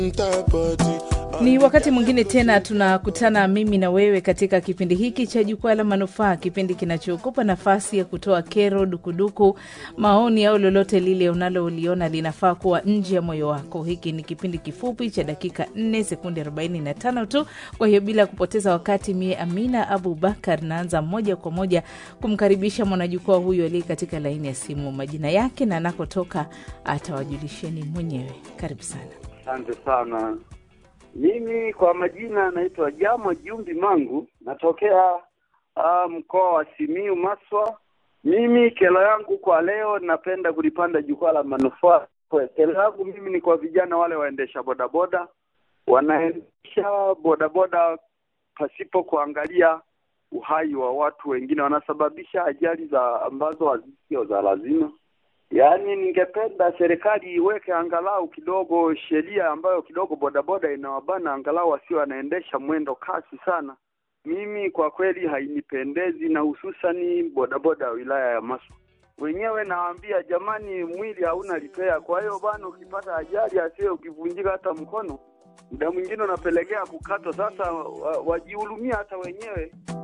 Ni wakati mwingine tena tunakutana mimi na wewe katika kipindi hiki cha Jukwaa la Manufaa, kipindi kinachokupa nafasi ya kutoa kero, dukuduku, maoni au lolote lile unaloliona linafaa kuwa nje ya moyo wako. Hiki ni kipindi kifupi cha dakika 4 sekunde 45 tu. Kwa hiyo bila kupoteza wakati, mie Amina Abu Bakar naanza moja kwa moja kumkaribisha mwanajukwaa huyu aliye katika laini ya simu. Majina yake na anakotoka atawajulisheni mwenyewe. Karibu sana. Asante sana. Mimi kwa majina naitwa Jamo Jumbi Mangu, natokea uh, mkoa wa Simiu Maswa. Mimi kero yangu kwa leo, napenda kulipanda jukwaa la manufaa. Kwa Kero yangu mimi ni kwa vijana wale waendesha bodaboda, wanaendesha bodaboda pasipo kuangalia uhai wa watu wengine, wanasababisha ajali za ambazo hazisio za lazima. Yaani, ningependa serikali iweke angalau kidogo sheria ambayo kidogo bodaboda inawabana angalau wasio wanaendesha mwendo kasi sana. Mimi kwa kweli hainipendezi, na hususani bodaboda ya wilaya ya Maswa wenyewe nawaambia, jamani, mwili hauna lipea. Kwa hiyo bana, ukipata ajali asiye ukivunjika hata mkono, muda mwingine unapelekea kukatwa. Sasa wa- wajihurumia hata wenyewe